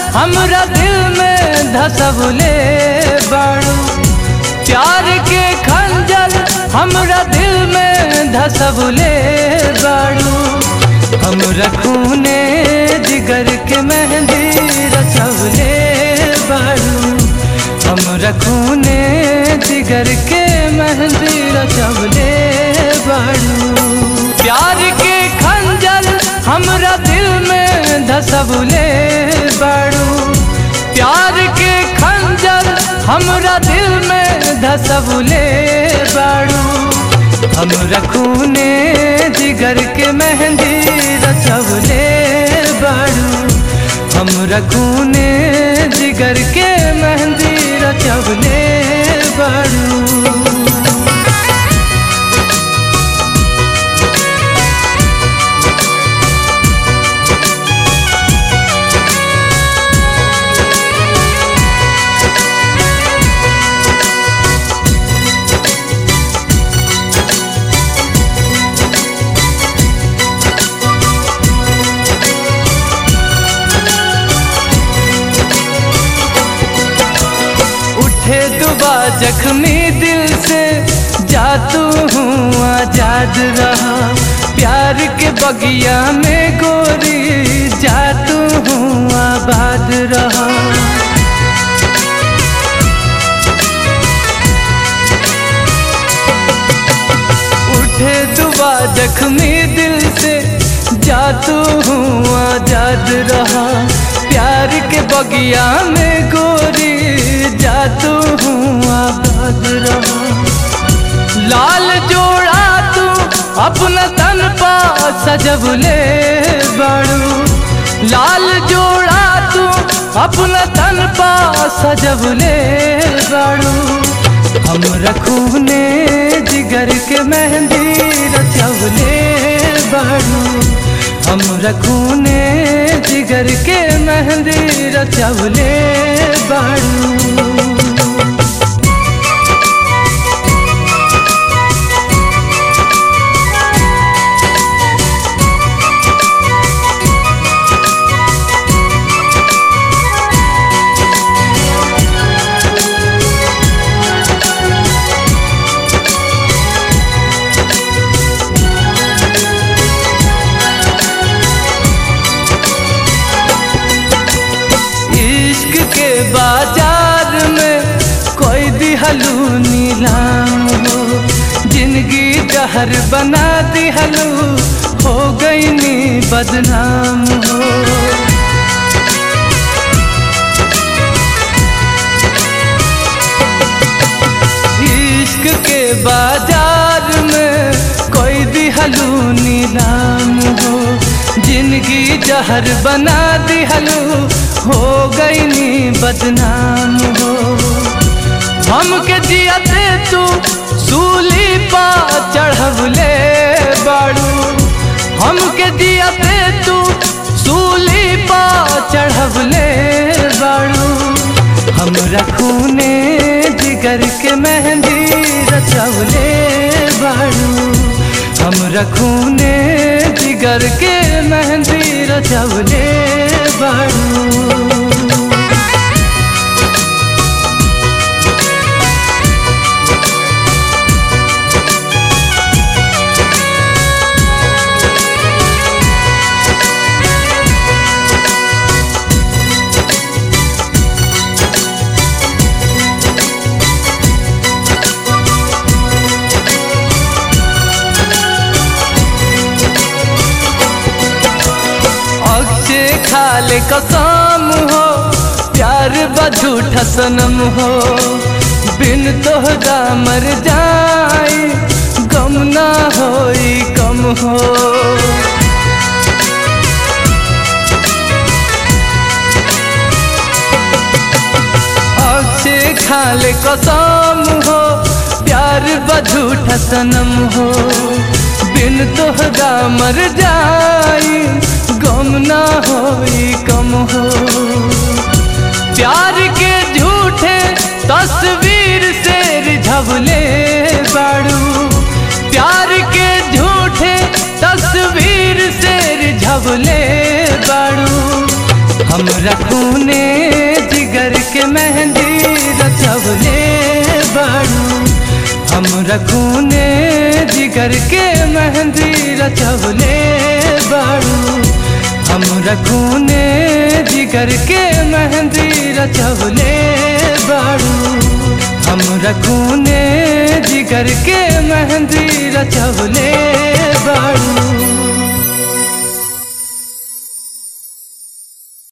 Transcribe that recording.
हमरा दिल में धसबले बाड़ू प्यार के खंजर हमरा दिल में धसबले बाड़ू हमरा खूने जिगर के मेहंदी रचवले बाड़ू हमरा खूने जिगर के मेहंदी रचवले बाड़ू प्यार के खंजर हमरा दिल में धसबले बाड़ू प्यार के खंजर हमरा दिल में धसबले बाड़ू हमरा खूने जिगर के मेहंदी रचवले बाड़ू हमरा खूने जिगर के मेहंदी रचवले बाड़ू उठे दुबा जख्मी दिल से जातू हूँ आजाद रहा प्यार के बगिया में गोरी जातू हूँ आबाद रहा उठे दुबा जख्मी दिल से जातू हूँ आजाद रहा प्यार के बगिया में गोरी जातू हूँ आबाद रहा लाल जोड़ा तू अपना तन पा सजबले बाड़ू लाल जोड़ा तू अपना तन पा सजबले बाड़ू हम रखूने जिगर के मेहंदी रचवले बाड़ू हम रखूने जिगर के मेहंदी रचवले बाड़ू इश्क के बाजार में कोई दिहलू नीलाम हो जिंदगी जहर बना दिहलू हो गई नी बदनाम हो इश्क के बाजार में कोई दिहलू नीलाम हो जिंदगी जहर बना दिहलू हो गई नी बदनाम हो हमके जियते तू सूली पा चढ़वले बाड़ू हमके जियते तू सूली पा चढ़वले बाड़ू हम रखूने जिगर के मेहंदी रचवले बाड़ू हम रखूने जिगर के मेहंदी रचवले बाड़ू अक्षय खाले कसम हो प्यार बझूठा सनम हो बिन तोहरा मर जाई गम ना होई कम हो अक्षय खाले कसम हो प्यार बझूठा सनम हो बिन तोहरा मर जाई गम ना होई कम हो प्यार के झूठे तस्वीर से रिझवले बाड़ू प्यार के झूठे तस्वीर से रिझवले बाड़ू हम रखूने जिगर के मेहंदी रचवले बाड़ू हम रखूने जिगर के मेहंदी रचवले बाड़ू हम रखूने जिगर के मेहंदी रचवले बाड़ू हम रखूने जिगर के मेहंदी रचवले बाड़ू